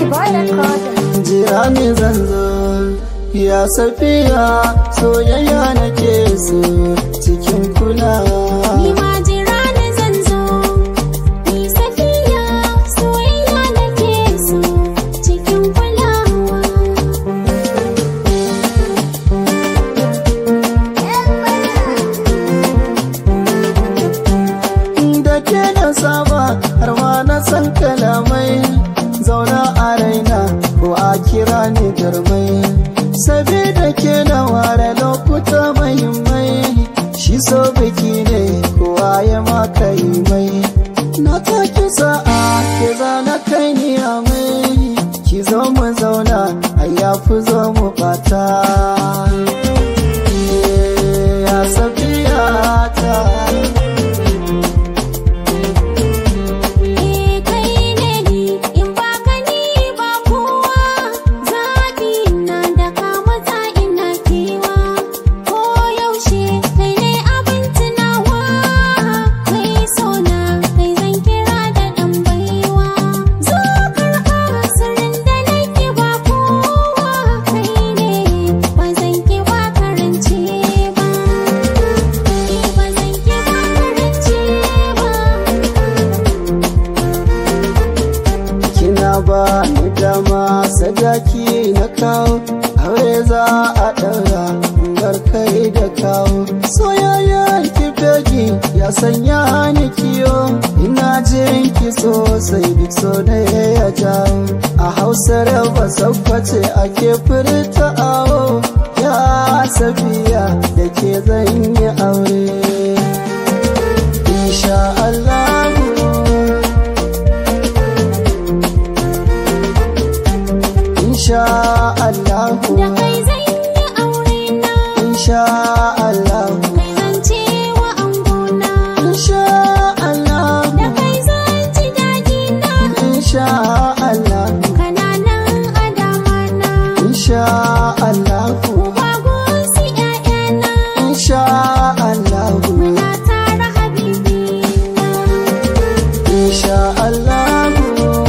boy recorder. jira ne zan zo ya safiya soyayya nake so cikin kulawa Ni ma jira ne zan zo, ni safiya soyayya nake so cikin kulawa. da ke na saba har ma na san kalamai zauna a raina ko a kira ni garmai sabida ke na ware lokuta mahimmai shi so biki ne kowa ya maka yi mai na taki sa'a ke zana kai ni a mai ki zo mu zauna a yafi zo mu bata ya safiya ta Eh kai ne ni in ba ka ni ba kowa zaɓi na da ka mata ina kewa ko yaushe kai ne abin tunawa kai sona kai zan kira da ɗan baiwa zo karɓa sirrin da nake ba kowa kai ne ba zan ki ba karance ba eh ba zan ki ba karance ba kina ba ni dama sadaki na kawo aure za a ɗaura bar kai da kawo soyayyen ki fegi ya sanya ni kiyo ina jin ki sosai duk so da ya jawo a hausar ba sakwace ake furta awo ya safiya da ke zan yi aure insha Allah insha Allahu Da kai zan yi aure na, insha Allahu kai zan ce wa angona. insha Allahu Da kai zan ji daɗi na, insha Allahu kananan adama na. insha Allahu Uba gunsi ‘ya'yana, insha Allahu muna tara habibi na. insha Allahu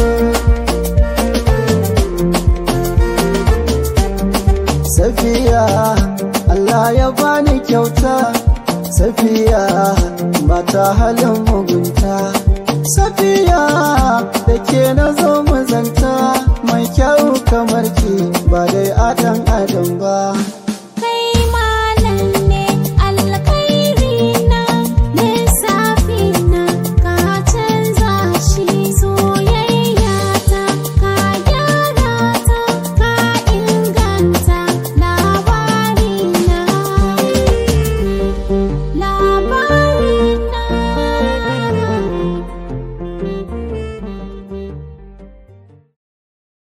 Safiya Allah ya bani kyauta Safiya mata halin mugunta Safiya da ke na zo muzanta mai kyau kamar ki ba dai adam adam ba